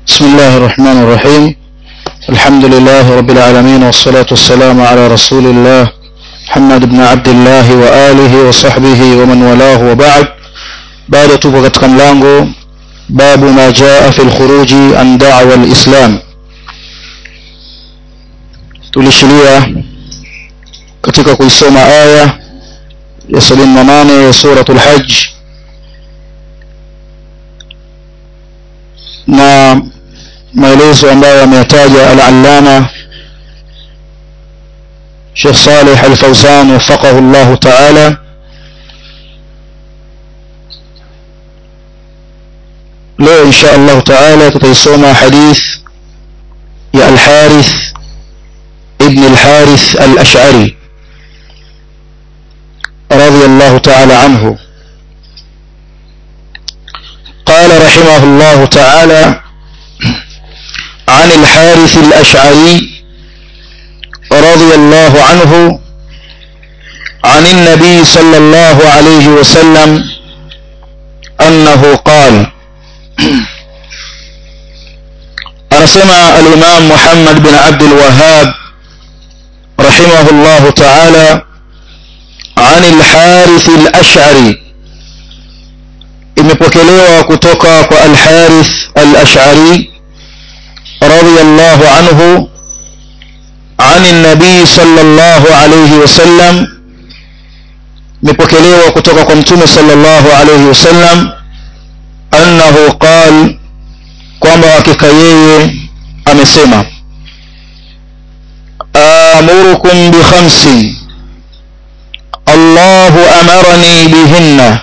بسم الله الرحمن الرحيم الحمد لله رب العالمين والصلاة والسلام على رسول الله محمد بن عبد الله وآله وصحبه ومن والاه وبعد بعد tupo katika mlango babu ma jaa fi lkhuruji an dawa lislam tulishilia katika kuisoma aya ya sabini na nane ya suratu lhaj na maelezo ambayo ameyataja al-allama Sheikh Saleh Al-Fawzan wafaqahu Allah Ta'ala leo insha Allah Ta'ala tutaisoma hadith ya Al-Harith ibn Al-Harith Al-Ash'ari رضي الله تعالى عنه قال رحمه الله تعالى عن الحارث الأشعري رضي الله عنه عن النبي صلى الله عليه وسلم أنه قال أرسم الإمام محمد بن عبد الوهاب رحمه الله تعالى عن الحارث الأشعري imepokelewa kutoka kwa al-Harith al-Ash'ari radiyallahu anhu عن النبي صلى الله عليه وسلم imepokelewa kutoka kwa mtume sallallahu alayhi wasallam annahu qal kwamba hakika yeye amesema amurukum bi khamsin Allahu amarani bihinna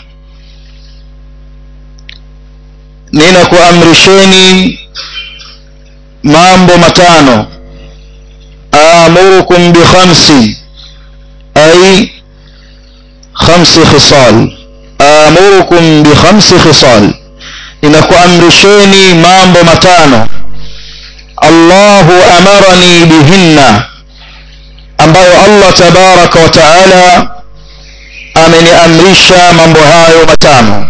ninakuamrisheni mambo matano amurukum bi khamsi ay khamsi khisal amurukum bi khamsi khisal ninakuamrisheni mambo matano Allahu amarani bihinna ambayo Allah tabaraka wa taala ameniamrisha mambo hayo matano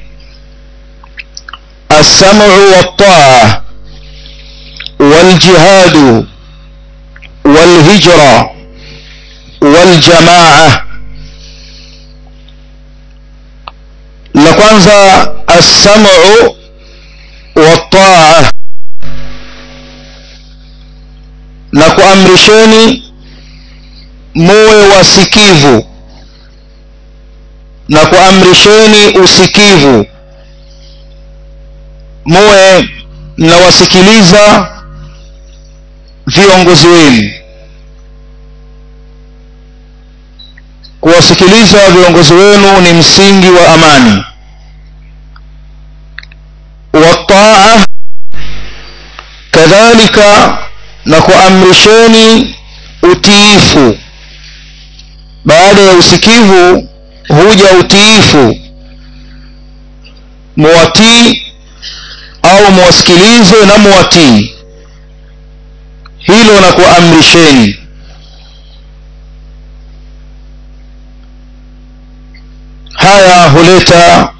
السمع والطاعة والجهاد والهجرة والجماعة لكwanza السمع والطاعة na kuamrisheni muwe wasikivu na kuamrisheni usikivu muwe mnawasikiliza viongozi wenu kuwasikiliza viongozi wenu ni msingi wa amani wataa kadhalika na kuamrisheni utiifu baada ya usikivu huja utiifu muwatii au muwasikilize na muwatii hilo na kuamrisheni haya huleta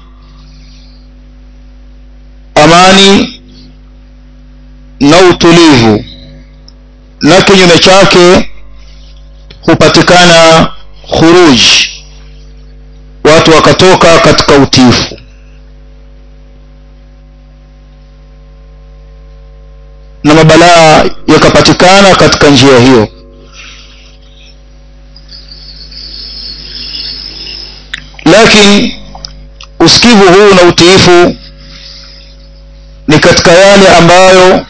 amani na utulivu na kinyume chake hupatikana khuruj watu wakatoka katika utiifu na mabalaa yakapatikana katika njia hiyo lakini usikivu huu na utiifu ni katika yale ambayo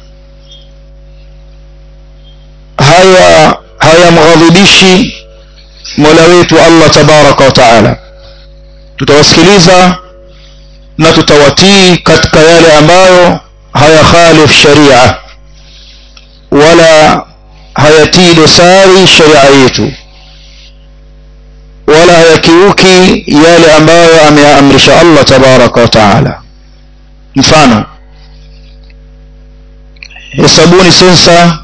haya hayamghadhibishi mola wetu allah tabaraka wa taala tutawasikiliza na tutawatii katika yale ambayo hayakhalif sharia wala hayatii dosari sharia yetu wala hayakiuki yale ambayo ameamrisha allah tabaraka wa taala mfano hesabuni sensa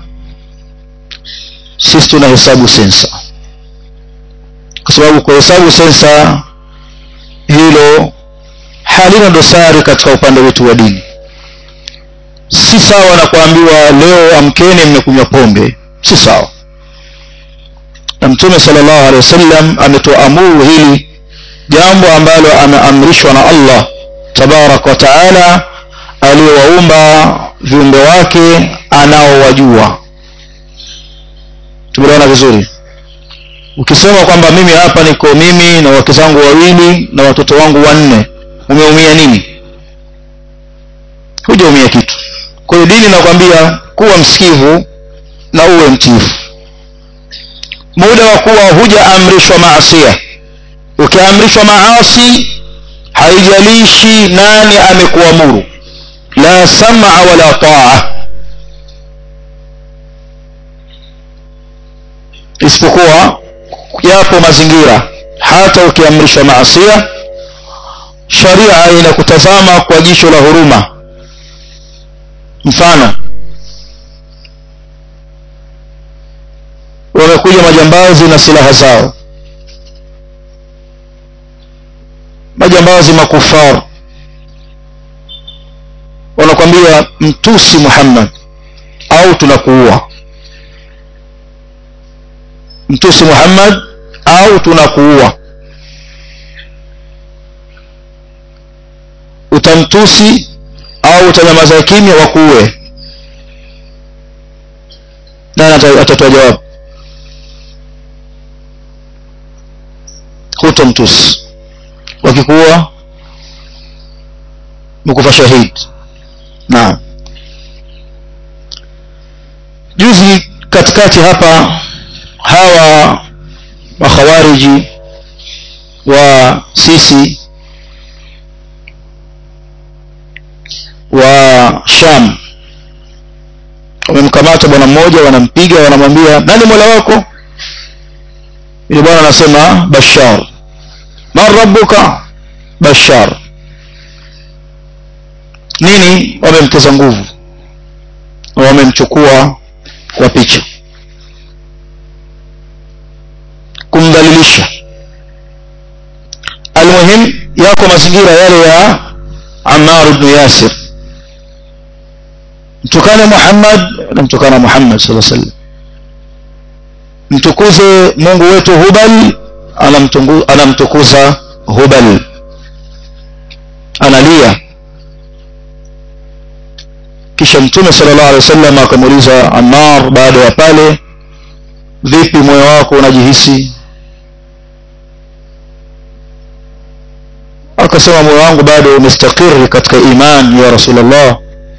sisi tunahesabu sensa kwa sababu kuhesabu sensa hilo halina dosari katika upande wetu wa dini si sawa na kuambiwa leo amkeni mmekunywa pombe si sawa na mtume sallallahu alaihi wasallam ametoamuru hili jambo ambalo ameamrishwa na Allah tabarak wa taala aliyowaumba viumbe wake anaowajua tumeelewana vizuri ukisema kwamba mimi hapa niko mimi na wake zangu wawili na watoto wangu wanne umeumia nini hujaumia kitu kwa hiyo dini nakwambia kuwa msikivu na uwe mtiifu muda wa kuwa hujaamrishwa maasia ukiamrishwa maasi haijalishi nani amekuamuru la sam'a wala taa isipokuwa yapo mazingira hata ukiamrishwa maasia sharia inakutazama kwa jicho la huruma mfano wamekuja majambazi na silaha zao majambazi makufar wanakwambia mtusi Muhammad au tunakuua mtusi Muhammad au tunakuua utamtusi au utanyamaza kimya wakuue nani atatoa jawabu hutomtusi wakikuwa mkufa shahid naam juzi katikati hapa hawa makhawariji wa sisi wa sham wamemkamata bwana mmoja wanampiga wanamwambia nani mola wako yule bwana anasema bashar man rabbuka bashar nini wamemteza nguvu wamemchukua kwa picha kumdhalilisha almuhim yako mazingira yale ya Ammar ibn Yasir mtukane Muhammad na mtukana Muhammad sallallahu alaihi wasallam mtukuze Mungu wetu Hubal anamtukuza Hubal analia kisha mtume sallallahu alaihi wasallam akamuuliza Ammar baada ya pale vipi moyo wako unajihisi akasema moyo wangu bado umestakiri katika imani ya rasulullah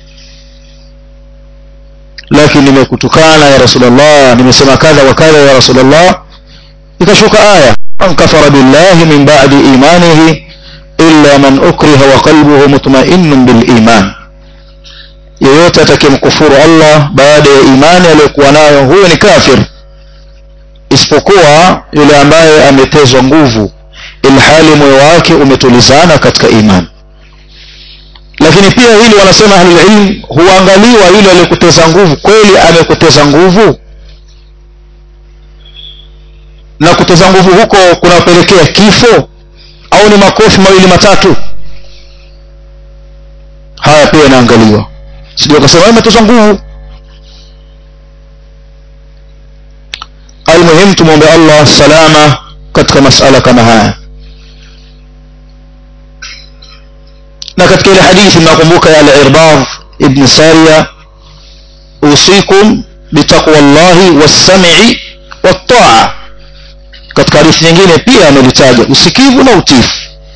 lakini nimekutukana ya rasulullah nimesema kadha wa kadha ya rasulullah ikashuka aya man kafara billahi min ba'di imanihi illa man ukriha wa qalbuhu mutma'innun bil iman yeyote atakayemkufuru Allah baada ya imani aliyokuwa nayo huyo ni kafir isipokuwa yule ambaye ametezwa nguvu ilhali moyo wake umetulizana katika imani lakini pia hili wanasema ahlulilm huangaliwa yule aliyekuteza nguvu kweli amekuteza nguvu na kuteza nguvu huko kunapelekea kifo au ni makofi mawili matatu haya pia yanaangaliwa sijui akasema ametezwa nguvu almuhim tumwombe allah salama katika masala kama haya na katika ile hadithi mnakumbuka ya al-irbad ibn sariya usikum bitaqwa llahi was-sam'i wat-ta'a katika hadithi nyingine pia amelitaja usikivu na utifu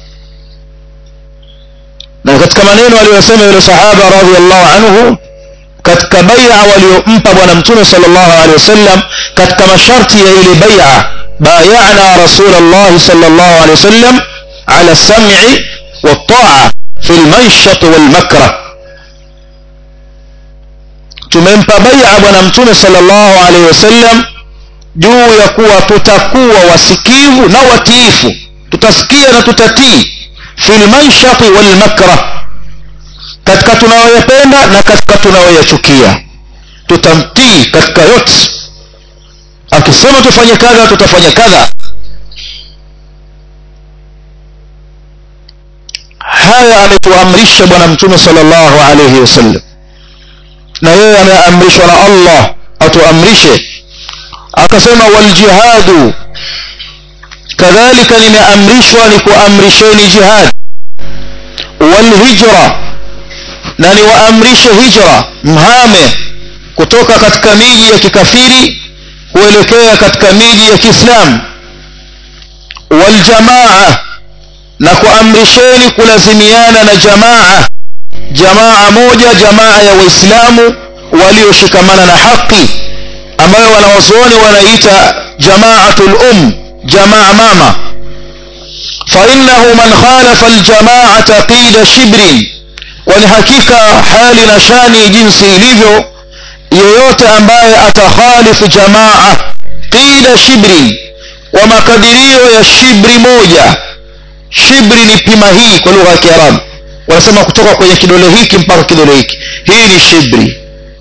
na katika maneno aliyosema yule sahaba radhiallahu anhu katika bai'a waliompa bwana mtume sallallahu alaihi wasallam katika masharti ya ile bai'a bay'ana rasulullah sallallahu alaihi wasallam ala sam'i wat-ta'a fi al-manshat wal-makrah tumempa bai'a bwana mtume sallallahu alaihi wasallam juu ya kuwa tutakuwa wasikivu na watiifu tutasikia na tutatii fil manshati wal makrah katika tunayoyapenda na katika tunayoyachukia tutamtii katika yote akisema tufanye kadha tutafanya kadha haya ametuamrisha bwana mtume sallallahu alayhi wasallam na yeye ameamrishwa na allah atuamrishe akasema waljihadu kadhalika nimeamrishwa ni kuamrisheni jihad walhijra na niwaamrishe hijra mhame kutoka katika miji ya kikafiri kuelekea katika miji ya kiislamu waljamaa na kuamrisheni kulazimiana na jamaa jamaa moja jamaa ya waislamu walioshikamana na haki ambayo wanawazuoni wanaita jamaatul um jamaa mama fainahu man khalafa aljamaata qida shibrin kwani hakika hali na shani jinsi ilivyo yeyote ambaye atakhalifu jamaa qida shibrin kwa makadirio ya shibri moja shibri ni pima hii kwa lugha ya kiarabu wanasema kutoka kwenye kidole hiki mpaka kidole hiki hii ni shibri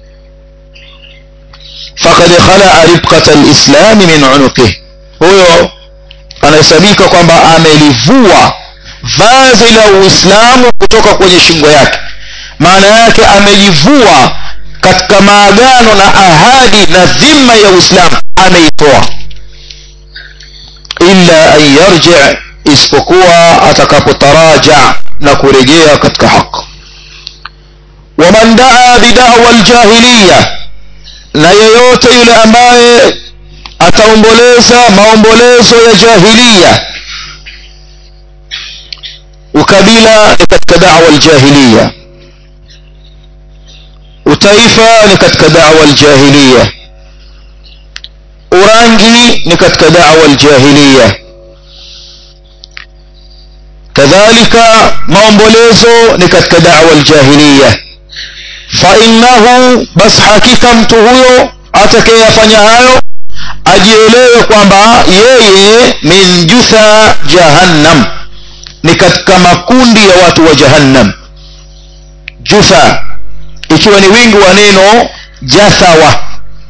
fakad khalaa ribqata lislami min unuqih huyo anahesabika kwamba amelivua vazi la uislamu kutoka kwenye shingo yake maana yake amejivua katika maagano na ahadi na dhima ya uislamu ameitoa illa an yarji isipokuwa atakapotaraja na kurejea katika haq waman daa bidawa ljahiliya na yeyote yule ambaye ataomboleza maombolezo ya jahiliya ukabila ni katika dawa ljahiliya utaifa ni katika dawa ljahiliya urangi ni katika dawa ljahiliya kadhalika maombolezo ni katika dawa ljahiliya fainnahu bas hakika mtu huyo atakayeyafanya hayo ajielewe kwamba yeye min jutha jahannam ni katika makundi ya watu wa jahannam jutha ikiwa ni wingi wa neno jathawa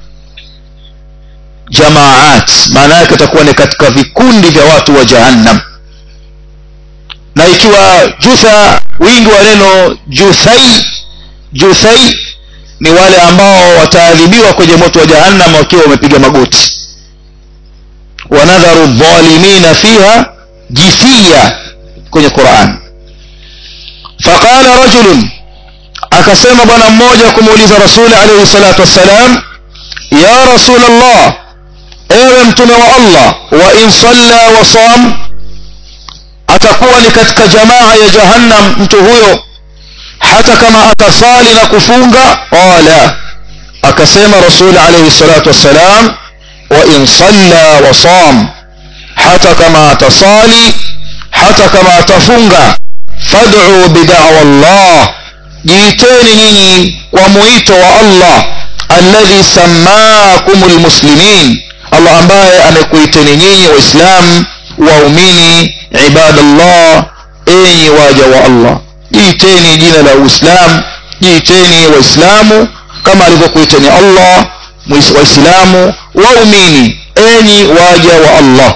jamaat maana yake itakuwa ni katika vikundi vya watu wa jahannam na ikiwa jutha wingi wa neno juthai juthai ni wale ambao wataadhibiwa kwenye moto wa jahannam wakiwa wamepiga magoti wanadharu dhalimina fiha jithiya kwenye quran faqala rajulun akasema bwana mmoja kumuuliza rasuli alaihi salatu wassalam ya rasul allah ewe mtume wa allah wa in salla wa sam atakuwa ni katika jamaa ya jahannam mtu huyo hata kama atasali na kufunga qala akasema rasul alaihi salatu wassalam wa in salla wa sam hata kama atasali hata kama atafunga fad'u bidawa allah jiiteni nyinyi kwa mwito wa allah alladhi sammakum lmuslimin allah ambaye amekuiteni nyinyi waislamu waumini ibadallah enyi waja wa allah jiiteni jina la uislam jiiteni waislamu kama alivyokuiteni allah waislamu waumini enyi waja wa allah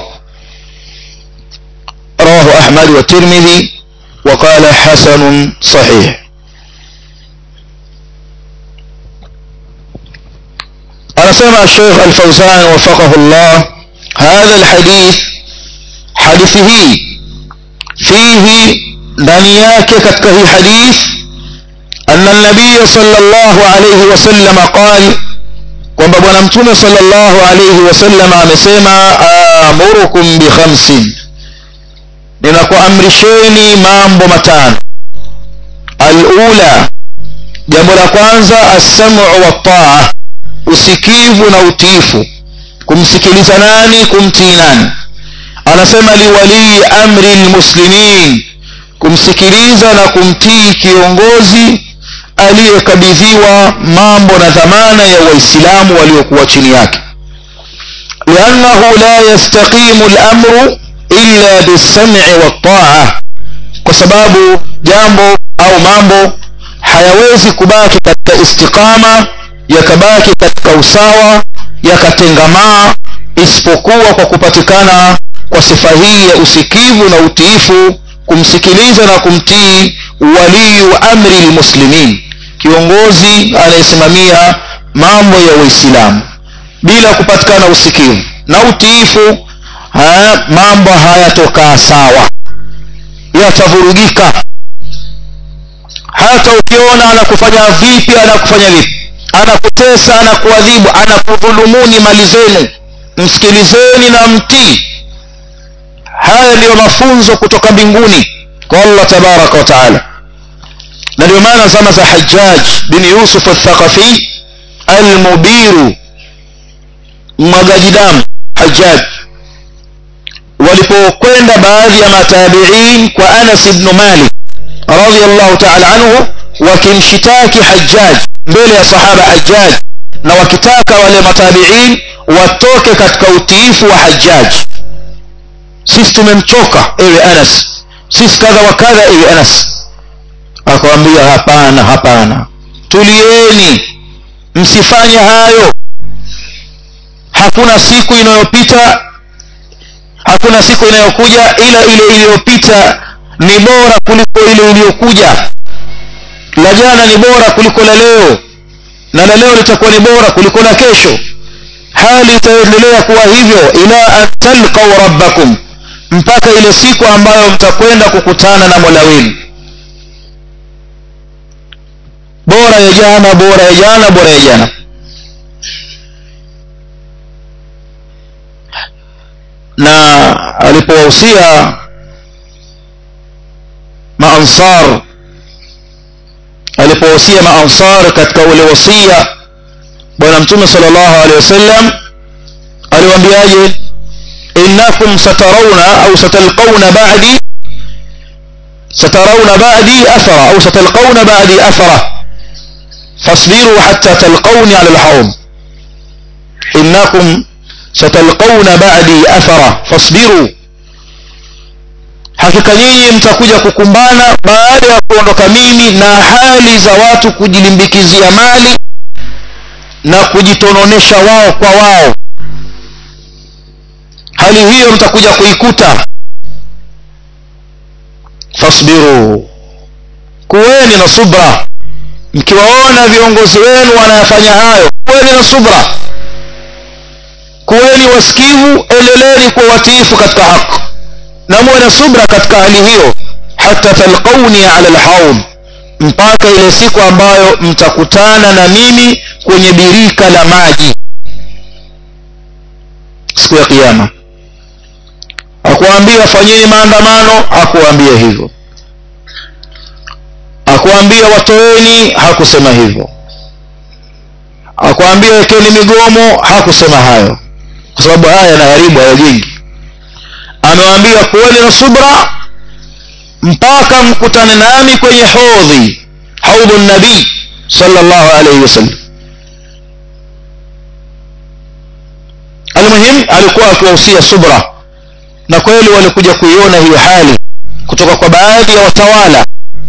رواه أحمد والترمذي وقال حسن صحيح أنا سمع الشيخ الفوزان وفقه الله هذا الحديث حديثه فيه دنياك كتكه حديث أن النبي صلى الله عليه وسلم قال kwamba bwana mtume sallallahu alayhi wasallam amesema amurukum bikhamsin ninakuamrisheni mambo matano alula jambo la kwanza assamu wataa usikivu na utiifu kumsikiliza nani kumtii nani anasema liwalii amri lmuslimin kumsikiliza na kumtii kiongozi aliyekabidhiwa mambo na dhamana ya waislamu waliokuwa chini yake liannahu la yastaqimu lamru illa bisami wataa kwa sababu jambo au mambo hayawezi kubaki katika istiqama yakabaki katika usawa yakatengamaa isipokuwa kwa kupatikana kwa sifa hii ya usikivu na utiifu kumsikiliza na kumtii waliyu amri lmuslimin kiongozi anayesimamia mambo ya uislamu bila kupatikana usikivu na utiifu ha, mambo hayatokaa sawa yatavurugika hata ukiona anakufanya vipi anakufanya vipi anakutesa anakuadhibu anakudhulumuni mali zenu msikilizeni na mtii haya ndiyo mafunzo kutoka mbinguni kwa allah tabaraka wa taala na ndio maana zama za hajjaj bin yusuf athaqafi almubiru mwagaji damu hajjaj walipokwenda baadhi ya matabiin kwa anas ibnu malik radiallahu taala anhu wakimshitaki hajjaj mbele ya sahaba hajjaj na wakitaka wale matabiin watoke katika utiifu wa hajjaj sisi tumemchoka ewe anas sisi kadha wa kadha ewe anas akawambia hapana hapana tulieni msifanye hayo hakuna siku inayopita hakuna siku inayokuja ila ile iliyopita ni bora kuliko ile iliyokuja la jana ni bora kuliko la leo na la leo litakuwa ni bora kuliko la kesho hali itaendelea kuwa hivyo ila an talqau rabbakum mpaka ile siku ambayo mtakwenda kukutana na mola wenu bora ya jana bora ya jana bora ya jana na alipowahusia maansar alipowahusia maansar katika ule wasia bwana mtume sallallahu alaihi wasallam aliwaambiaje innakum satarawna au satalqawna ba'di سترون بعدي أثرا أو ستلقون بعدي أثرا فاصبروا حتى تلقوني على الحوض إنكم ستلقون بعدي أثرا فاصبروا hakika nyinyi mtakuja kukumbana baada ya kuondoka mimi na hali za watu kujilimbikizia mali na kujitononesha wao kwa wao hali hiyo mtakuja kuikuta fasbiru kuweni na subra mkiwaona viongozi wenu wanayafanya hayo kuweni na subra kuweni wasikivu endeleni kuwa watiifu katika haki na muwe na subra katika hali hiyo hata talqauni ala lhaud mpaka ile siku ambayo mtakutana na mimi kwenye birika la maji siku ya kiyama akuambia fanyeni maandamano hakuambia hivyo akuambia watoeni hakusema hivyo akuambia wekeni migomo hakusema hayo kwa sababu haya yanaharibu hayajengi amewaambia kuweni na subra mpaka mkutane nami kwenye hodhi haudhu nabii sallallahu alaihi wasallam almuhim alikuwa akiwahusia subra na kweli walikuja kuiona hiyo hali kutoka kwa baadhi ya watawala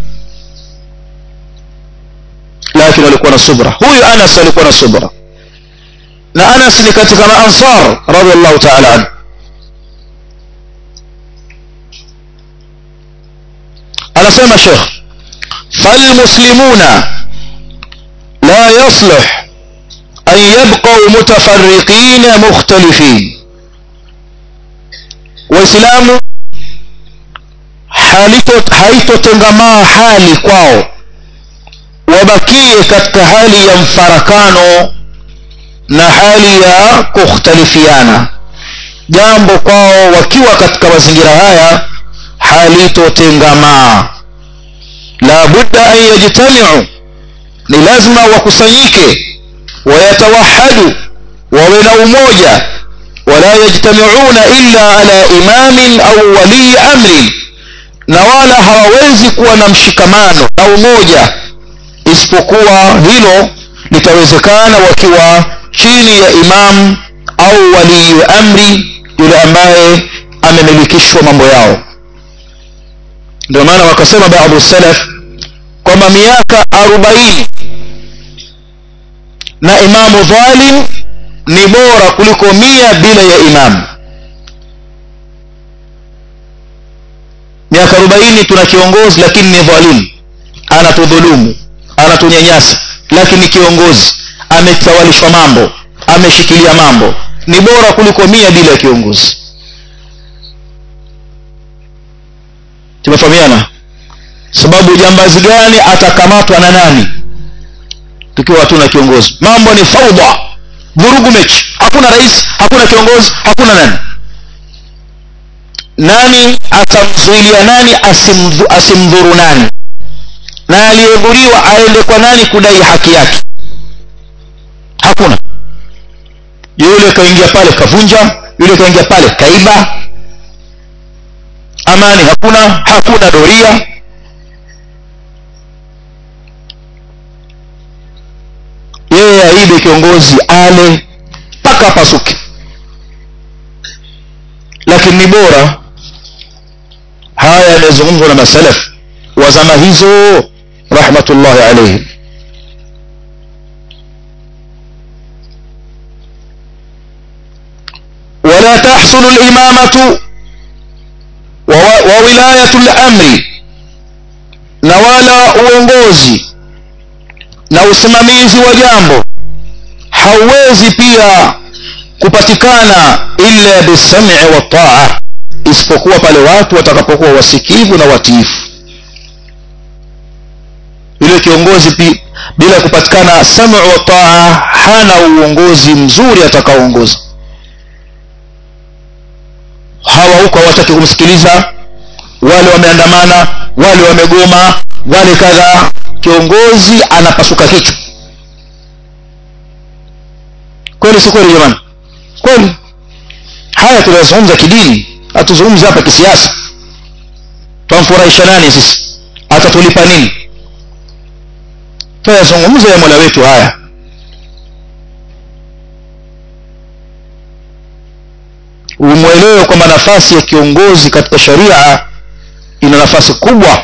lakini walikuwa na subra huyu anas alikuwa na subra na anas ni katika maansar radiallahu taala anhu anasema shekh falmuslimuna la yaslih an yabqau mutafariqina mukhtalifin waislamu haitotengamaa hali kwao wabakie katika hali ya mfarakano na hali ya kukhtalifiana jambo kwao wakiwa katika mazingira haya halitotengamaa la budda an yajtamiu ni lazima wakusanyike wayatawahadu wawe na umoja wala yajtamiuna illa ala imamin au walii amrin na wala hawawezi kuwa na mshikamano na umoja isipokuwa hilo litawezekana wakiwa chini ya imam au walii amri yule ambaye amemilikishwa mambo yao ndio maana wakasema baadhi salaf kwamba miaka arobaini na imamu dhalim ni bora kuliko mia bila ya imamu miaka arobaini tuna kiongozi lakini ni dhalimu anatudhulumu anatunyanyasa lakini ni kiongozi ametawalishwa mambo ameshikilia mambo ni bora kuliko mia bila ya kiongozi tumefahamiana sababu jambazi gani atakamatwa na nani tukiwa hatuna kiongozi mambo ni faudha vurugu mechi hakuna rais hakuna kiongozi hakuna nani nani atamzuilia nani asimdhu, asimdhuru nani na aliyedhuriwa aende kwa nani kudai haki yake hakuna yule kaingia pale kavunja yule kaingia pale kaiba amani hakuna hakuna doria yeye aibe kiongozi ale mpaka apasuke lakini ni bora haya yamezungumzwa na masalaf wa zama hizo rahmatullahi alaihim ولا تحصل الإمامة وولاية الأمر na wala uongozi na usimamizi wa jambo hauwezi pia kupatikana illa bisami wa taa isipokuwa pale watu watakapokuwa wasikivu na watiifu yule kiongozi pi, bila kupatikana samu wa taa hana uongozi mzuri atakaoongoza hawa huko hawataki kumsikiliza wale wameandamana wale wamegoma wale kadhaa kiongozi anapasuka kichwa kweli si kweli jamani kweli haya tunayazungumza kidini hatuzungumzi hapa kisiasa twamfurahisha nani sisi atatulipa nini tunayazungumza ya mola wetu haya umwelewe kwamba nafasi ya kiongozi katika sharia ina nafasi kubwa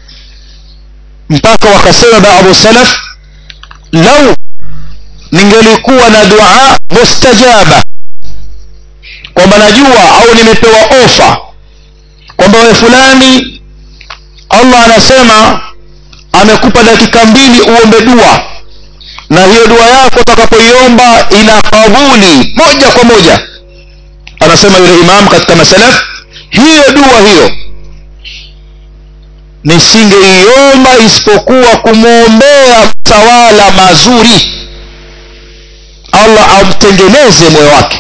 mpaka wakasema baadhi salaf lau ningelikuwa na dua mustajaba kwamba najua au nimepewa ofa kwamba we fulani allah anasema amekupa dakika mbili uombe dua na hiyo dua yako utakapoiomba ina kabuli moja kwa moja anasema yule imam katika masalaf hiyo dua hiyo nisingeiomba isipokuwa kumwombea mtawala mazuri allah amtengeneze moyo wake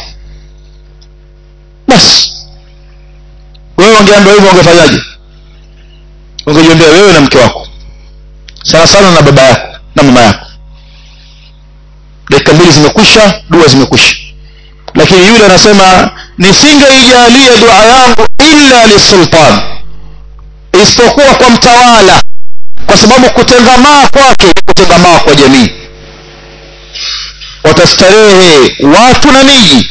basi wewe ungeambiwa hivyo ungefanyaje ungejiombea wewe na mke wako sana sana na baba yako na mama yako dakika mbili zimekwisha dua zimekwisha lakini yule anasema nisingeijalia dua yangu illa lisultan isipokuwa kwa mtawala kwa sababu kutengamaa kwake kutengamaa kwa jamii watastarehe watu na miji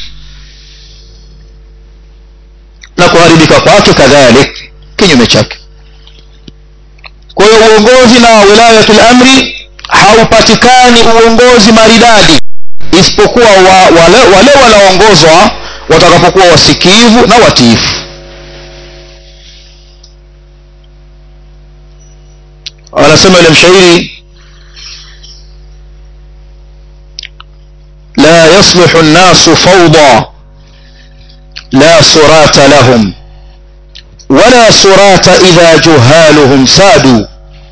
na kuharibika kwake kadhalik kinyume chake kwa hiyo uongozi na wilayatul amri haupatikani uongozi maridadi isipokuwa wa, wale, wale wanaongozwa watakapokuwa wasikivu na watiifu anasema yule mshairi la yasluhu nnasu fawda la surata lahum wala surata idha juhaluhum sadu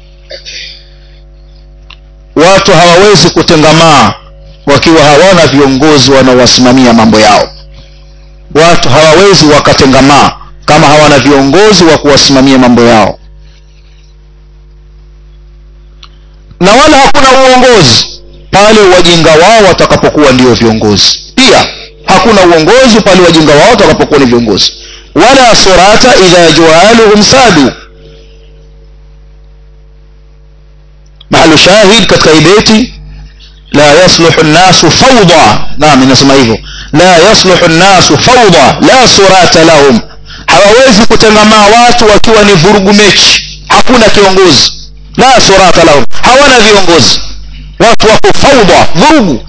watu hawawezi kutengamaa wakiwa hawana viongozi wanaowasimamia mambo yao watu hawawezi wakatengamaa kama hawana viongozi wa kuwasimamia mambo yao na wala hakuna uongozi pale wajinga wao watakapokuwa ndio viongozi pia hakuna uongozi pale wajinga wao watakapokuwa ni viongozi wala surata idha juhaluhum sadu mahalu shahid katika ibeti la yasluhu nnasu fawda naam inasema hivyo la yasluhu nnasu fawda la surata lahum hawawezi kutengamaa watu wakiwa ni vurugu mechi hakuna kiongozi la surata lahum hawana viongozi watu wako fawda vurugu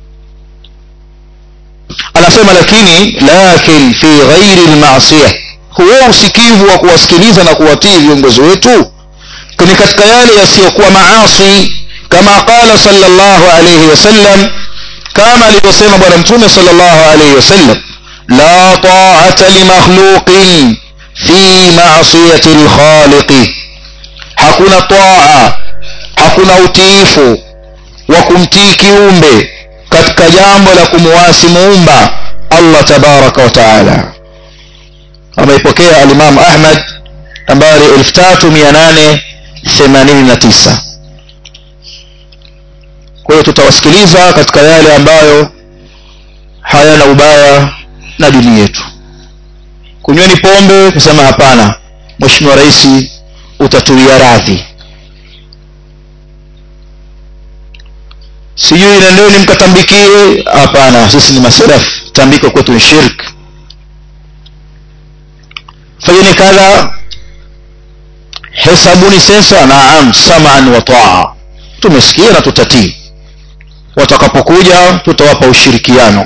anasema lakini lakin fi ghairi lmasia huo usikivu wa kuwasikiliza na kuwatii viongozi wetu ni katika yale yasiyokuwa maasi kama qala sallallahu alayhi wasallam kama alivyosema bwana mtume sallallahu alayhi wasallam la ta'ata li makhluqin fi ma'siyati al-khaliqi hakuna taa hakuna utiifu wa kumtii kiumbe katika jambo la kumuasi muumba Allah tabaraka wa taala ameipokea al-Imam Ahmad nambari 3889 kwa hiyo tutawasikiliza katika yale ambayo hayana ubaya na dini yetu kunyweni pombe kusema hapana mheshimiwa rais utatuia radhi sijui nendeni mkatambikie hapana sisi ni masalafu tambiko kwetu ni shirk fanyeni kadha hesabuni sensa naam saman wa taa tumesikia na tutatii watakapokuja tutawapa ushirikiano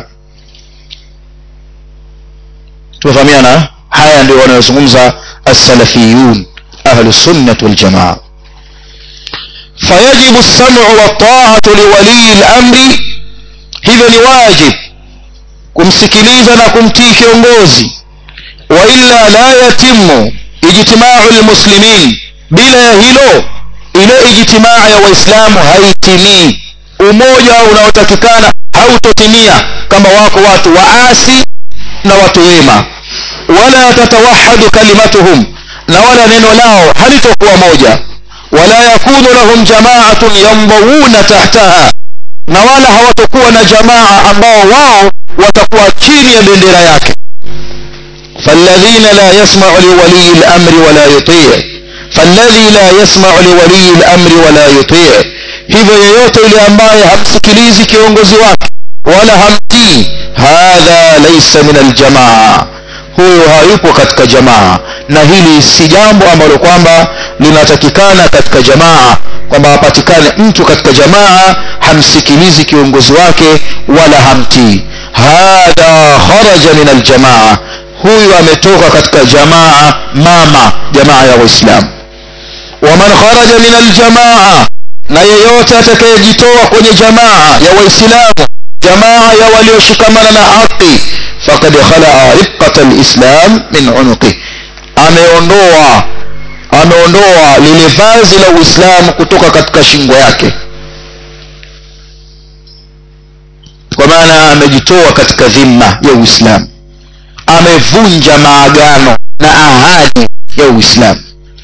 tumefahamiana haya ndio wanayozungumza as-salafiyun ahlu sunnah wal jamaa fayajibu as-sam'u wa ta'atu li wali al-amri hivyo ni wajib kumsikiliza na kumtii kiongozi wa illa la yatimu ijtima'u al-muslimin bila ya hilo ile ijtimaa ya waislamu haitimii umoja unaotakikana hautotimia kama wako watu waasi na watu wema wala tatawahadu kalimatuhum na wala neno lao halitokuwa moja wala yakunu lahum jamaatun yambawuna tahtaha na wala hawatokuwa na jamaa ambao wao watakuwa chini ya bendera yake فالذين لا يسمع لولي الأمر ولا يطيع فالذي لا يسمع لولي الأمر ولا يطيع hivyo yeyote yule ambaye hamsikilizi kiongozi wake wala hamtii hadha laysa min aljamaa huyo hayupo katika jamaa na hili si jambo ambalo kwamba linatakikana katika jamaa kwamba apatikane mtu katika jamaa hamsikilizi kiongozi wake wala hamtii hadha kharaja min aljamaa huyu ametoka katika jamaa mama jamaa ya waislamu waman kharaja min aljamaa na yeyote atakayejitoa kwenye jamaa ya waislamu jamaa ya walioshikamana na haki fakad khalaa ribqata alislam min unuqi ameondoa ameondoa lile vazi la uislamu kutoka katika shingo yake kwa maana amejitoa katika dhima ya uislamu amevunja maagano na ahadi ya uislamu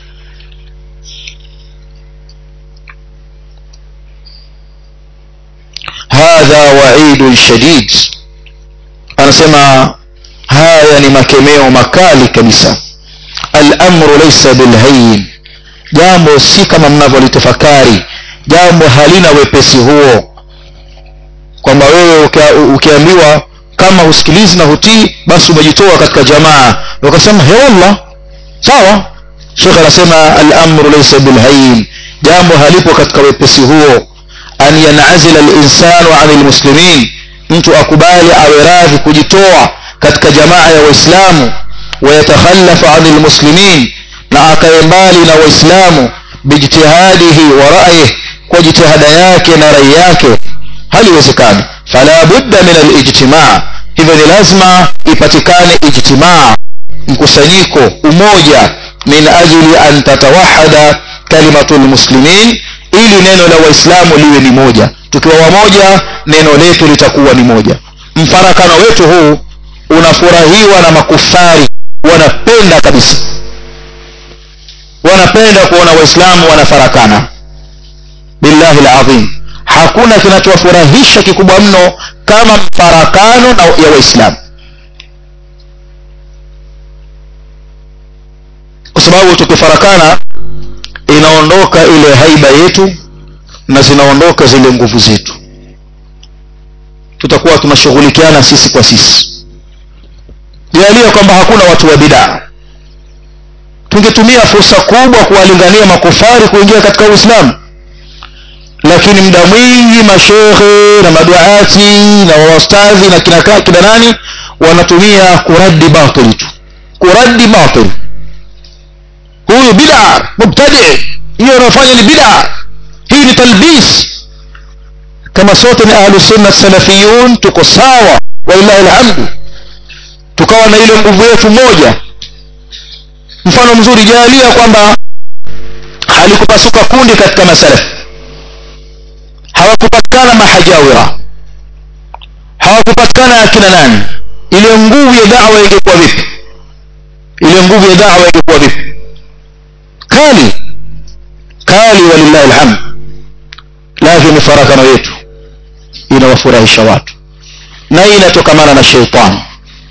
hadha waidun shadid anasema haya ni makemeo makali kabisa al-amru laysa bilhayin jambo si kama mnavyolitafakari jambo halina wepesi huo kwamba wewe ukiambiwa kama husikilizi na hutii basi umejitoa katika jamaa ukasema he wallah sawa shekh anasema al-amru laysa bilhayin jambo halipo katika wepesi huo an yanazila al-insanu 'anil muslimin mtu akubali awe radhi kujitoa katika jamaa ya waislamu wayatakhallafu 'anil muslimin na akae mbali na waislamu bijtihadihi wa ra'yihi kwa jitihada yake na rai yake haliwezekani fala budda min al-ijtima' hivyo ni lazima ipatikane ijtimaa mkusanyiko umoja min ajli an tatawahada kalimatu lmuslimin ili neno la waislamu liwe ni moja tukiwa wamoja neno letu litakuwa ni moja mfarakano wetu huu unafurahiwa na makufari wanapenda kabisa wanapenda kuona waislamu wanafarakana billahi alazim hakuna kinachowafurahisha kikubwa mno kama mfarakano ya waislamu kwa sababu tukifarakana inaondoka ile haiba yetu na zinaondoka zile nguvu zetu tutakuwa tunashughulikiana sisi kwa sisi jalia kwamba hakuna watu wa bidaa tungetumia fursa kubwa kuwalingania makufari kuingia katika uislamu lakini muda mwingi mashekhe na maduati na wastadhi na kina, kina nani wanatumia kuradi batili tu kuradi batil huyu bid'a mubtadi hiyo anayofanya ni bid'a hii ni talbis kama sote ni ahlu sunna salafiyun tuko sawa walillahi alhamdu tukawa na ile nguvu yetu moja mfano mzuri jalia kwamba halikupasuka kundi katika masalaf hawakupatikana mahajawira hawakupatikana akina nani ile nguvu ya da'wa ingekuwa vipi ile nguvu ya da'wa ingekuwa vipi kali kali walillahi alhamd lakini farakano yetu inawafurahisha watu na hii inatokamana na sheitani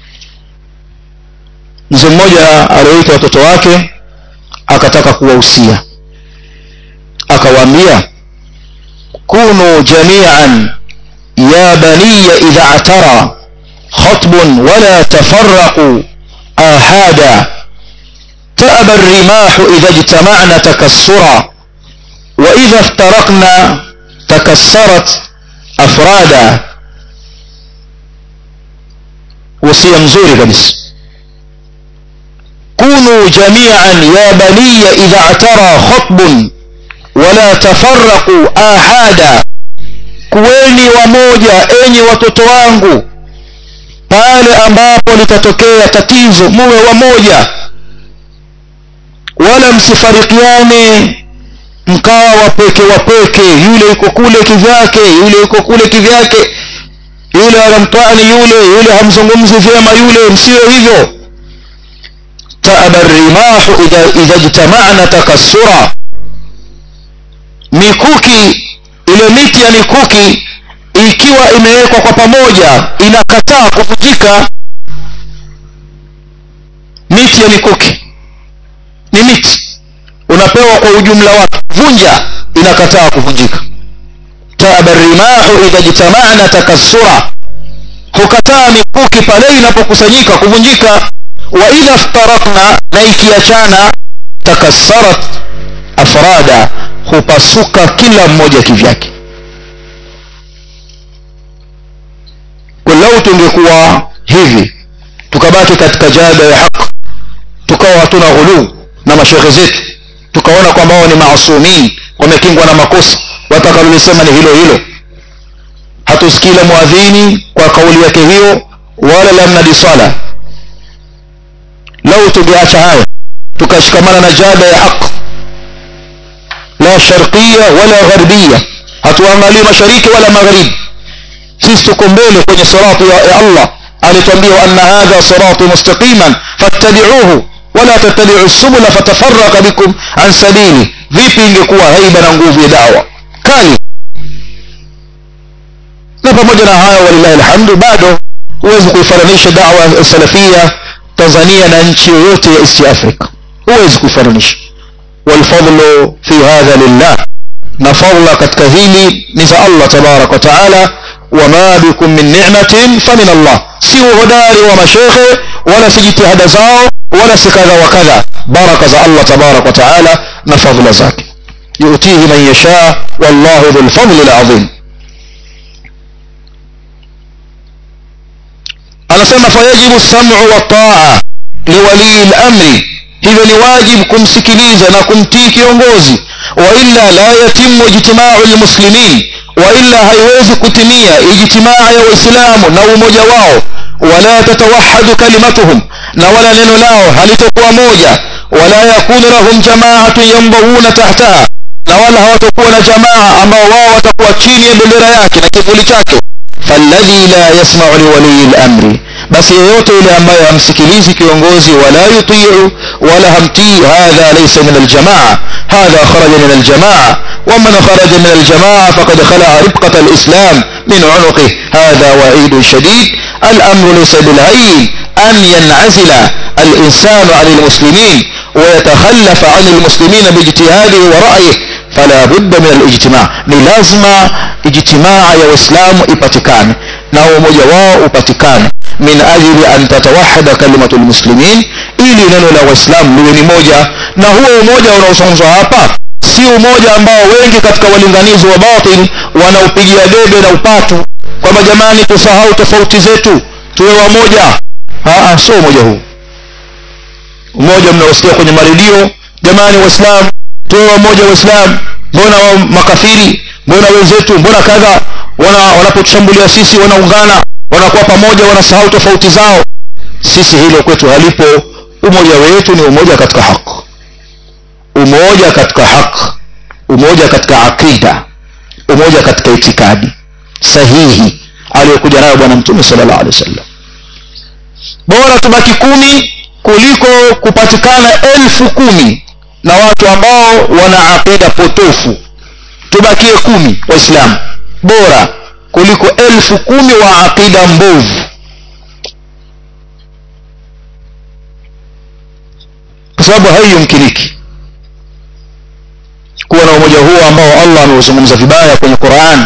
mzee mmoja alioita watoto wake akataka kuwahusia akawaambia kunu jamian ya baniya idha atara khatbun wala tafaraqu ahada تأبى الرماح إذا اجتمعنا تكسرا وإذا افترقنا تكسرت أفرادا وصية مزوري كبس كونوا جميعا يا بني إذا اعترى خطب ولا تفرقوا آحادا kuweni wamoja enyi watoto wangu pale ambapo litatokea tatizo muwe wamoja wala msifarikiane mkawa wapeke wapeke yule yuko kule kivyake yule yuko kule kivyake yule anamtwani yule yule hamzungumzi vyema yule msiwe hivyo taaba rimahu idha, idha jtamana takassura mikuki ile miti ya mikuki ikiwa imewekwa kwa pamoja inakataa kuvunjika miti ya mikuki ni miti unapewa kwa ujumla wake vunja inakataa kuvunjika taaba rimahu idha jtamana takassura hukataa mikuki pale inapokusanyika kuvunjika wa idha ftarakna na ikiachana takassarat afrada hupasuka kila mmoja kivyake lau tungekuwa hivi tukabaki katika jada ya haq tukawa hatuna ghuluu na mashekhe zetu tukaona kwamba wao ni maasumin wamekingwa na makosa watakalolisema ni hilo hilo hatusikii la mwadhini kwa kauli yake hiyo wala la mnadi swala lau tungeacha haya tukashikamana na jada ya haq la sharqia wala gharbia hatuangalii mashariki wala magharibi sisi tuko mbele kwenye sirati ya, ya allah alitwambia anna hadha sirati mustaqiman fattabi'uhu wala tattabi'u subula fatafarraqa bikum an sabili vipi ingekuwa haiba na nguvu ya dawa kali na pamoja na hayo walillahi alhamdu bado huwezi kuifananisha dawa salafia tanzania na nchi yoyote ya east africa huwezi kuifananisha walfadlu fi hadha lillah na fadla katika hili ni za allah tabaraka wa taala wama bikum min ni'matin famin allah si uhodari wa mashekhe wala si jitihada zao wala si kadha wa kadha baraka za allah tabaraka wa taala na fadla zake yutihi man yasha wallahu dhu lfadli lazim anasema fayajibu samu wataa liwalii lamri hivyo ni wajibu kumsikiliza na kumtii kiongozi wailla la yatimu ijtimau lmuslimin wailla haiwezi kutimia ijtimaa ya waislamu na umoja wao wala tatawahadu kalimatuhum na wala neno lao halitokuwa moja wala yakunu lahum jamaatun yambawuna tahtaha na wala hawatakuwa na jamaa ambao wao watakuwa chini ya bendera yake na kivuli chake falladhi la yasmau liwaliyi lamri basi yeyote yule ambaye hamsikilizi kiongozi wala yutiu wala hamtii hadha laysa min aljamaa hadha kharaja min aljamaa ومن خرج من الجماعة فقد خلع ربقة الإسلام من عنقه هذا وعيد شديد الأمر ليس بالعين أن ينعزل الإنسان عن المسلمين ويتخلف عن المسلمين باجتهاده ورأيه فلا بد من الاجتماع ni lazima ijtimaa ya waislamu ipatikane na umoja wao upatikane min ajili an tatawahada kalimatu lmuslimin ili neno la waislamu liwe ni moja na huo umoja unaozungumzwa hapa si umoja ambao wengi katika walinganizi wa batil wanaupigia debe na upatu kwamba jamani tusahau tofauti zetu tuwe wamoja sio umoja huu umoja mnaosikia kwenye maredio jamani waislamu tuwe wamoja waislamu mbona wa makafiri mbona wenzetu mbona kadha wana wanapotushambulia sisi wanaungana wanakuwa pamoja wanasahau tofauti zao sisi hilo kwetu halipo umoja wetu ni umoja katika haki umoja katika haki umoja katika aqida umoja katika itikadi sahihi aliyokuja nayo bwana mtume sallallahu alaihi wasallam bora tubaki kumi kuliko kupatikana elfu kumi na watu ambao wana aqida potofu tubakie kumi waislamu bora kuliko elfu kumi wa aqida mbovu kwa sababu haiyumkiniki kuwa na umoja huo ambao allah ameuzungumza vibaya kwenye quran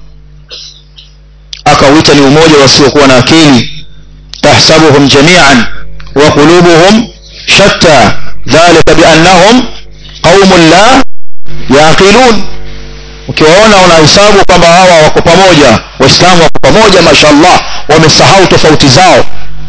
akauita ni umoja wasiokuwa na akili tahsabuhum jamian wa qulubuhum shatta dhalika biannahum qaumun la yaqilun ukiwaona unahesabu kwamba hawa wako pamoja waislamu wako pamoja mashallah wamesahau tofauti zao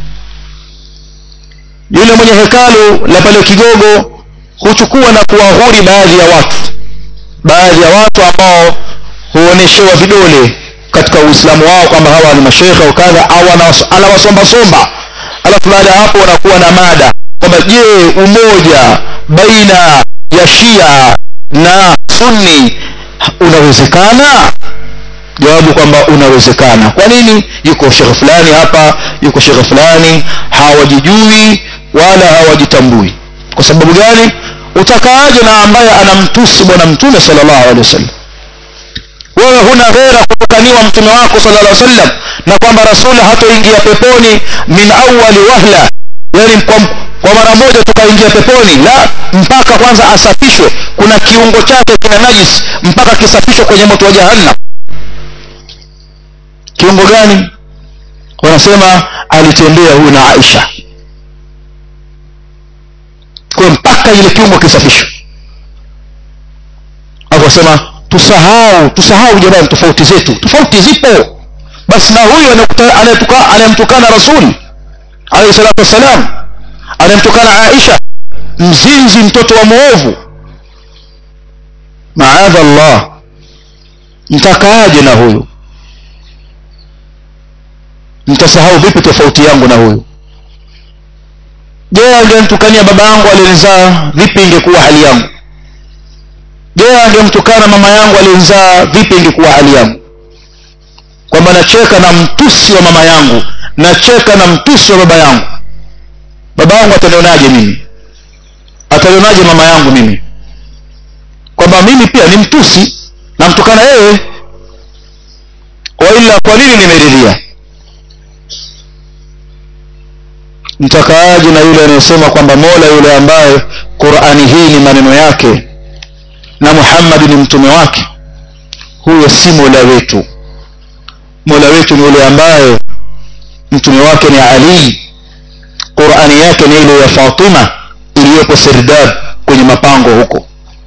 yule mwenye hekalu la pale kigogo huchukua na kuwahuri baadhi ya watu baadhi ya watu ambao huoneshewa vidole katika uislamu wao kwamba hawa ni mashekhe au kadha au anawasombasomba alafu baada ya hapo wanakuwa na mada kwamba je umoja baina ya shia na sunni unawezekana jawabu kwamba unawezekana kwa nini yuko shekhe fulani hapa yuko shekhe fulani hawajijui wala hawajitambui kwa sababu gani utakaaje na ambaye anamtusi bwana mtume sallallahu alaihi wasallam wewe huna ghera kutukaniwa mtume wako sallallahu alaihi wasallam na kwamba rasuli hatoingia peponi min awali wahla yani kwa, kwa mara moja tukaingia peponi la mpaka kwanza asafishwe kuna kiungo chake kina najis mpaka kisafishwe kwenye moto wa jahannam kiungo gani wanasema alitembea huyu na aisha kwa mpaka ile kiungo kisafishwe akasema tusahau tusahau jamani tofauti zetu tofauti zipo basi na huyu anayemtukana rasuli alayhi salatu wassalam anayemtukana aisha mzinzi mtoto wa mwovu maadha allah mtakaaje na huyu mtasahau vipi tofauti yangu na huyu je angemtukania baba yangu alinizaa vipi ingekuwa hali yangu je angemtukana mama yangu alinizaa vipi ingekuwa hali yangu kwamba nacheka na mtusi wa mama yangu nacheka na mtusi wa baba yangu baba yangu atanionaje mimi atanionaje mama yangu mimi kwamba mimi pia ni mtusi namtukana yeye waila kwa nini nimeridhia mtakaaji na yule anayesema kwamba mola yule ambaye qurani hii ni maneno yake na muhammadi ni mtume wake huyo si mola wetu mola wetu ni yule ambaye mtume wake ni ali qurani yake ni ile ya fatima iliyopo sirdab kwenye mapango huko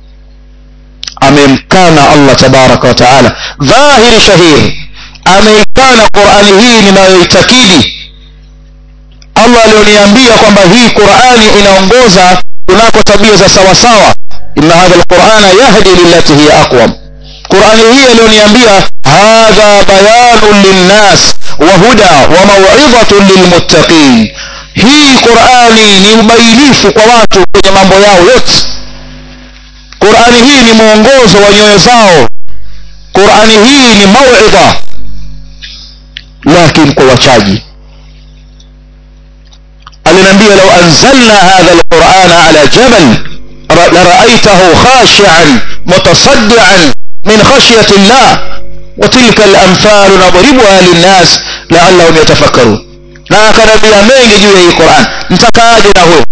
amemkana allah tabaraka wa taala dhahiri shahiri ameikana qurani hii ninayoitakidi allah alioniambia kwamba hii qurani inaongoza kunako tabia za sawasawa inna hadha lqurana yahdi lilati hiya aqwam qurani hii alioniambia hadha bayanun linnas wa huda wa mauidhatun lilmuttaqin hii qurani ni ubainifu kwa watu kwenye mambo yao yote qurani hii ni mwongozo wa nyoyo zao qurani hii ni mauidha lakin kwa wachaji aliniambia lau anzalna hadha alqurana ala jabal لرأيته خاشعا متصدعا من خشية الله وتلك الأمثال نضربها للناس لعلهم يتفكرون na akaniambia mengi juu ya hii quran mtakaaje na huyo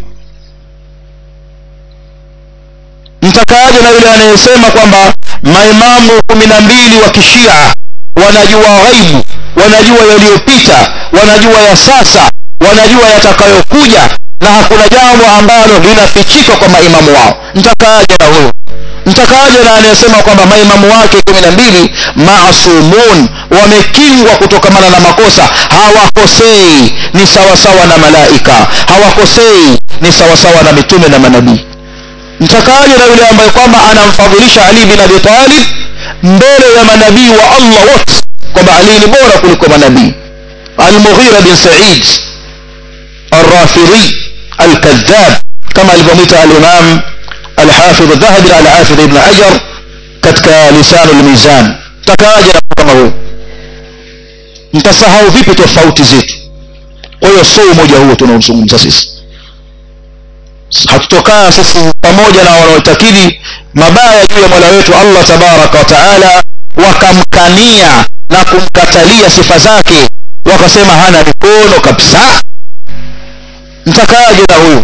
mtakaaje na yule anayesema kwamba maimamu kumi na mbili wa kishia wanajua ghaibu wanajua yaliyopita wanajua ya sasa wanajua yatakayokuja na hakuna jambo ambalo linafichika kwa maimamu wao mtakaaje na huyo mtakaje na anayesema kwamba maimamu wake kumi na mbili masumun wamekingwa kutokamana na makosa hawakosei ni sawasawa na malaika hawakosei ni sawasawa na mitume na manabii mtakaje na yule ambaye kwamba anamfadhilisha ali bin abi talib mbele ya manabii wa allah wote kwamba ali ni bora kuliko manabii almughira bin said الرافضي الكذاب كما alivyomwita الإمام الحافظ الذهبي على حافظ ابن حجر katika لسان الميزان takaje na kama huyo mtasahau vipi tofauti zetu kwa hiyo sio umoja huo tunaozungumza sisi hatutokaa sisi pamoja na wanaotakidi mabaya juu ya mola wetu allah tabaraka wa taala wakamkania na kumkatalia sifa zake wakasema hana mikono kabisa mtakaje na huyu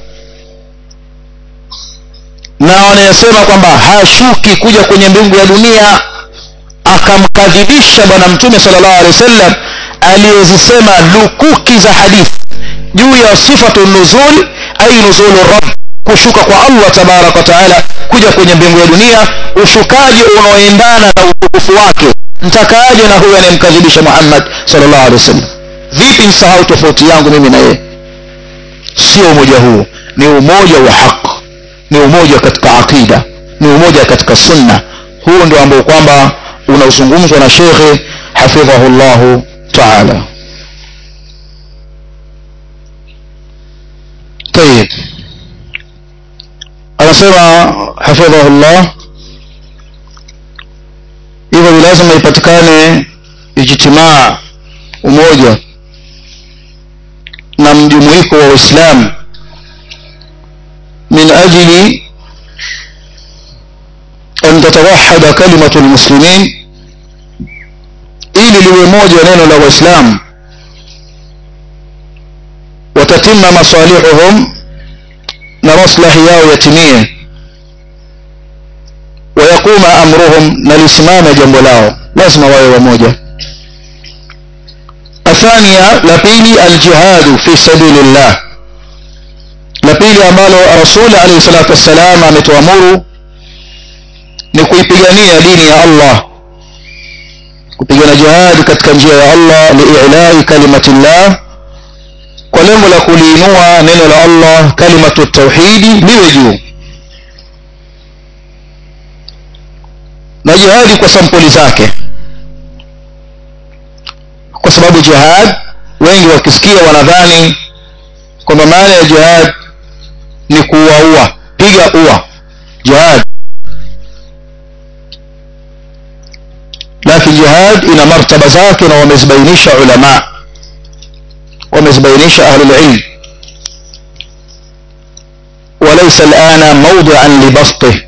na wanayesema kwamba hashuki kuja kwenye mbingu ya dunia akamkadhibisha bwana mtume sallallahu alaihi wasallam aliyezisema lukuki za hadithi juu ya sifatu nuzul ai nuzulu rabb kushuka kwa allah tabaraka wa taala kuja kwenye mbingu ya dunia ushukaji unaoendana na utukufu wake mtakaaje na huyu anayemkadhibisha muhammad sallallahu alaihi wasallam vipi msahau tofauti yangu mimi na yeye sio umoja huo ni umoja wa haq ni umoja katika aqida ni umoja katika sunna huu ndio ambao kwamba unaozungumzwa na shekhe hafidhahu llahu taala tayib anasema hafidhahu llah hivyo ni lazima ipatikane ijtimaa umoja na mjumuiko wa waislamu من أجل أن تتوحد كلمة المسلمين ili liwe moja neno la waislamu watatima masalihuhum na maslahi yao yatimie wayaquma amruhum na lisimame jambo lao lazima wawe wamoja athania la pili aljihadu fi sabilillah la pili ambalo rasuli alayhi salatu wassalam ametuamuru ni kuipigania dini ya allah kupigana jihadi katika njia ya allah liilai kalimatillah kwa lengo la kuliinua neno la allah kalimatu tauhidi liwe juu na jihadi kwa sampuli zake kwa sababu jihad wengi wakisikia wanadhani kwamba maana ya jihad ni kuwaua piga ua jihad lakini jihad ina martaba zake na wamezibainisha ulama wamezibainisha ahlulilm وليس الآن موضعا لبسطه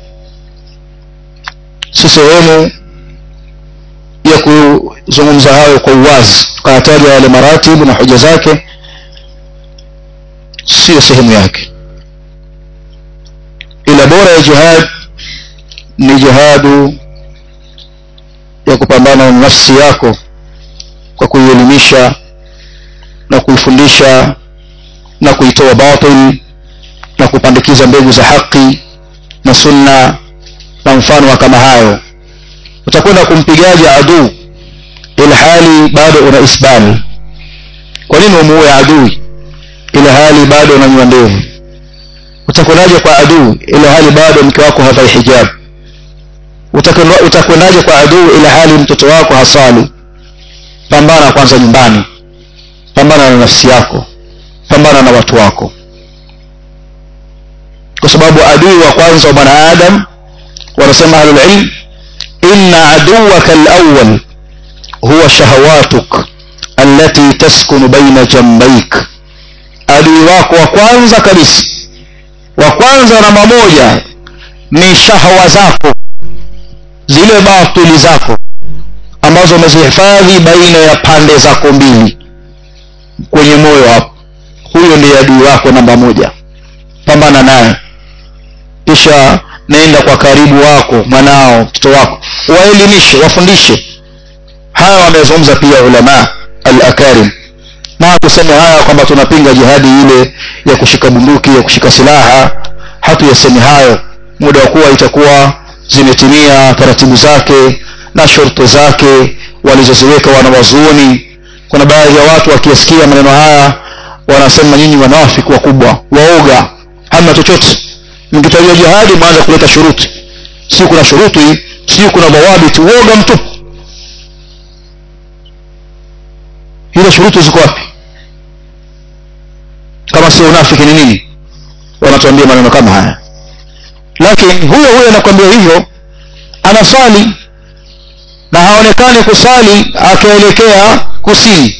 si sehemu ya kuzungumza hayo kwa uwazi tukayataja yale maratibu na hoja zake siyo sehemu yake ila bora ya jihad ni jihadu ya kupambana na nafsi yako kwa kuielimisha na kuifundisha na kuitoa batil na kupandikiza mbegu za haki na sunna na mfano wa kama hayo utakwenda kumpigaje aduu ila hali bado una isbal kwa nini umuue adui ila hali bado unanywa ndevu utakwendaje kwa adui ila hali bado mke wako havai hijab utakwendaje kwa adui ila hali mtoto wako hasali pambana kwanza nyumbani pambana na nafsi yako pambana na watu wako kwa sababu adui wa kwanza wa mwanadamu wanasema ahlulilm inna aduwaka alawal huwa shahawatuk allati taskunu baina jambaik adui wako wa kwanza kabisa wa kwanza namba moja ni shahwa zako zile batili zako ambazo umezihifadhi baina ya pande zako mbili kwenye moyo hapo huyo ndiye adui wako namba moja pambana naye kisha nenda kwa karibu wako mwanao mtoto wako waelimishe wafundishe haya wamezungumza pia ulama al-akarim na kusema haya kwamba tunapinga jihadi ile ya kushika bunduki ya kushika silaha hatuyasemi hayo muda wa kuwa itakuwa zimetimia taratibu zake na shurti zake walizoziweka wanawazuoni kuna baadhi ya watu wakiyasikia maneno haya wanasema nyinyi wanafiki wakubwa waoga hamna chochote mkitajia jihadi mwanza kuleta shuruti si kuna shuruti si kuna dhawabiti uoga mtupu ile shuruti ziko wapi kama sio unafiki ni nini wanatuambia maneno kama haya lakini huyo huyo anakwambia hivyo anasali na haonekani kusali akielekea kusini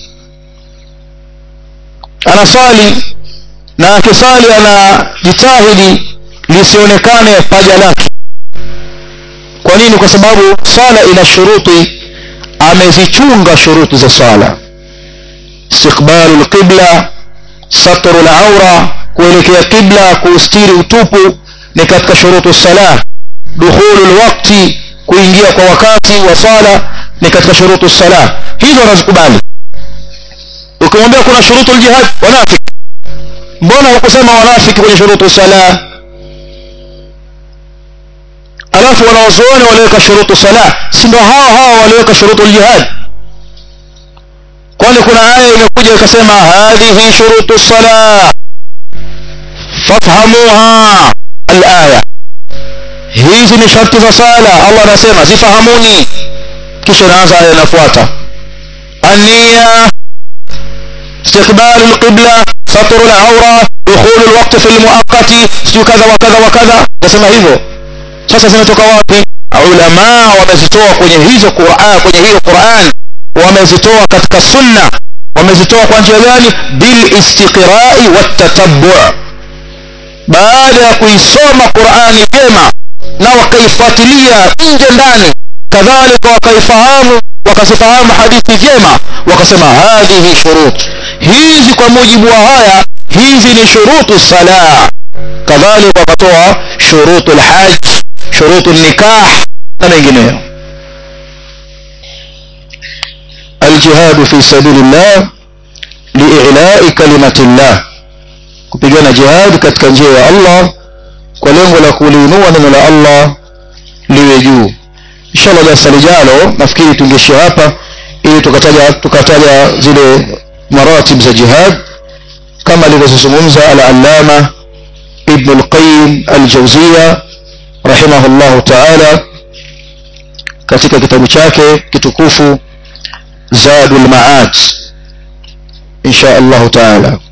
anasali na akisali anajitahidi lisionekane paja lake kwa nini kwa sababu sala ina shuruti amezichunga shuruti za sala istiqbalu lqibla satru laura kuelekea qibla kuustiri utupu ni katika shurutu sala dukhulu lwakti kuingia kwa wakati wa sala ni katika shurutu sala hizo wanazikubali ukimwambia kuna shurutu ljihad wanafiki mbona hukusema wanafiki kwenye shurutu sala alafu wanawazuoni waliweka shurutu sala si ndo hawa hawa waliweka shurutu ljihad kwani kuna aya imekuja ikasema hadhihi shurutu sala fafhamuha alaya hizi ni sharti za sala allah anasema zifahamuni kisha inaanza aya inafuata النية استقبال القبلة سطر العورة دخول الوقت في المؤقت سجو كذا وكذا وكذا nasema hivyo sasa zinatoka wapi ulama wamezitoa kwenye hizo Qur'an kwenye hiyo Qur'an wamezitoa katika sunna wamezitoa kwa njia gani bil istiqra'i wat tatabbu' baada ya kuisoma Qur'ani vyema na wakaifuatilia nje ndani kadhalika wakaifahamu wakazifahamu hadithi vyema wakasema hadhihi shurut hizi kwa mujibu wa haya hizi ni shurutu sala kadhalika wakatoa shurutu lhaj shurutu nikah na mengineyo aljihadu fi sabilillah liilai kalimati llah kupigana jihad katika njia ya allah kwa lengo la kuliinua neno la allah liwe juu inshallah darasa lijalo nafikiri tungeishia hapa ili tukataja tukataja zile maratib za jihad kama alivyozungumza al-allama ibn al-qayyim al-jawziya rahimahullahu ta'ala katika kitabu chake kitukufu zadul ma'ad insha Allah ta'ala